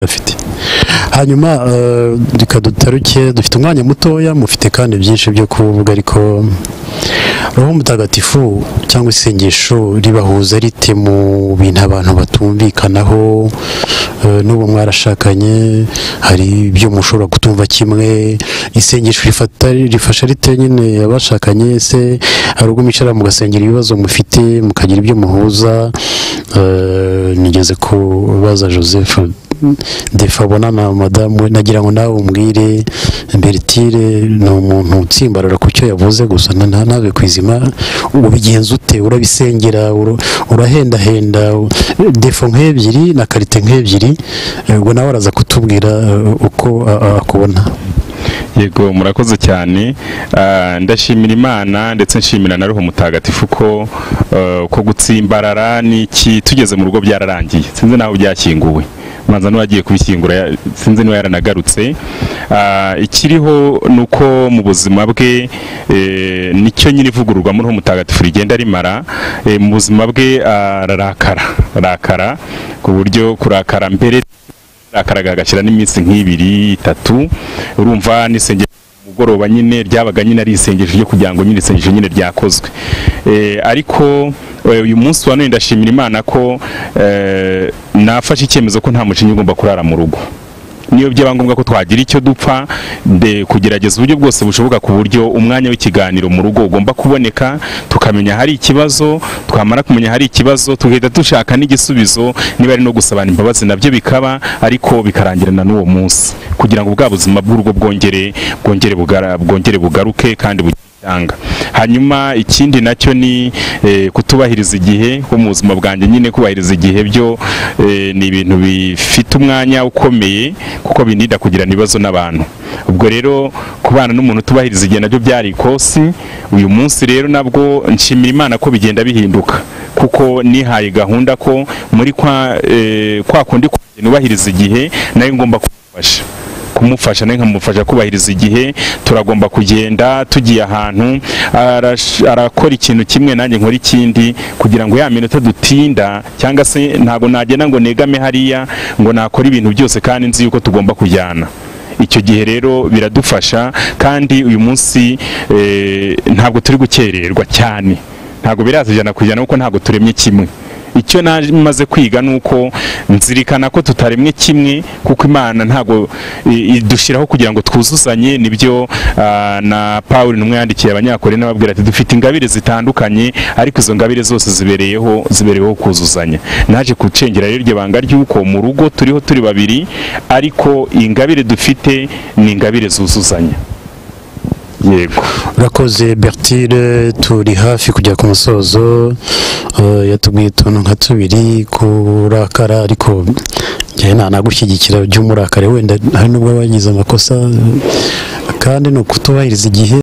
afite hanyuma reka dutaruke dufite umwanya mutoya mufite kandi byinshi byo kuvuga ariko roho mutagatifu cyangwa isengesho ribahuza rite mu bintu abantu batumvikanaho Eh, n'ubu mwarashakanye hari ibyo mushobora kutumva kimwe isengesho rifata rifasha rite nyine abashakanye se hari ubwo mwicara mugasengera ibibazo mufite mukagira ibyo muhuza Eh, nigeze kubaza joseph defa abona na madamu we nagira ngo nawe umbwire bertire ni umuntu utsimbarara ku cyo yavuze gusa na- na- nawe ku izima ubigenza ute urabisengera ura- urahendahenda defo nk'ebyiri na karite nk'ebyiri eh, ubwo nawe araza kutubwira eh, uko a- a- akubona yego murakoze cyane Ah, ndashimira imana ndetse nshimira na roho mutagatifu ko eh, ko gutsimbarara n'iki tugeze mu rugo byararangiye sinzi naho byashyinguwe manza n'uwagiye kubishyingura ya- sinzi niba yaranagarutse Ah, ikiriho ni uko mu buzima bwe eh, nicyo nyine ivugururwamo roho mutagatifu rigenda rimara Eh, mu buzima bwe ararakara arakara ku buryo kurakara mbere akaraga agashyira n'iminsi nk'ibiri itatu urumva n'isenge mugoroba nyine ryabaga nyine ari isengesho ryo kugira ngo nyine isengesho nyine ryakozwe Eh, ariko eh, uyu munsi wa none ndashimira imana ko eh, nafashe icyemezo ko nta mushinga ugomba kurara mu rugo niyo byaba ngombwa ko twagira icyo dupfa de kugerageza uburyo bwose bushoboka ku buryo umwanya w'ikiganiro mu rugo ugomba kuboneka tukamenya hari ikibazo twamara kumenya hari ikibazo tugahita dushaka n'igisubizo niba ari no gusabana imbabazi nabyo bikaba ariko bikarangirana n'uwo munsi kugira ngo bwa buzima bw'urugo bwongere bwongere bugara- bwongere bugaruke kandi bugire itanga hanyuma ikindi nacyo ni eh, kutubahiriza igihe ko mu buzima bwanjye nyine kubahiriza igihe byo eh, ni ibintu bifite umwanya ukomeye kuko bininda kugirana ibibazo n'abantu ubwo rero kubana n'umuntu utubahiriza igihe nabyo byari ikosi uyu munsi rero nabwo nshimira imana ko bigenda bihinduka kuko nihaye gahunda ko muri kwa eh, kwa kundi nubahiriza igihe nayo ngomba kumufasha kumufasha nawe nkamufasha kubahiriza igihe turagomba kugenda tugiye ahantu arash- arakora ikintu kimwe nanjye nkora ikindi kugira ngo ya minota dutinda cyangwa se ntabwo nagenda ngo negame hariya ngo nakora ibintu byose kandi nzi yuko tugomba kujyana icyo gihe rero biradufasha kandi uyu munsi eh, ntabwo turi gukererwa cyane ntabwo biraza ijana ku ijana kuko ntabwo turemye kimwe icyo namaze kwiga ni uko nzirikana ko tutaremwe kimwe kuko imana ntabwo i- idushyiraho kugira ngo twuzuzanye nibyo ah, na paul intumwa yandikiye abanyakorene ababwira ati dufite ingabire zitandukanye ariko izo ngabire zose zibereyeho zibereyeho kuzuzanya naje gucengera rero iryo banga ry'uko mu rugo turiho turi babiri ariko ingabire dufite ni ingabire zuzuzanya yego urakoze bertire turi hafi kujya ku musozo eh, yatubwiye utuntu nka tubiri kurakara ariko njyewe nta nagushyigikira by'umurakare wenda hari n'ubwo bagize amakosa eh, kandi ni ukutubahiriza igihe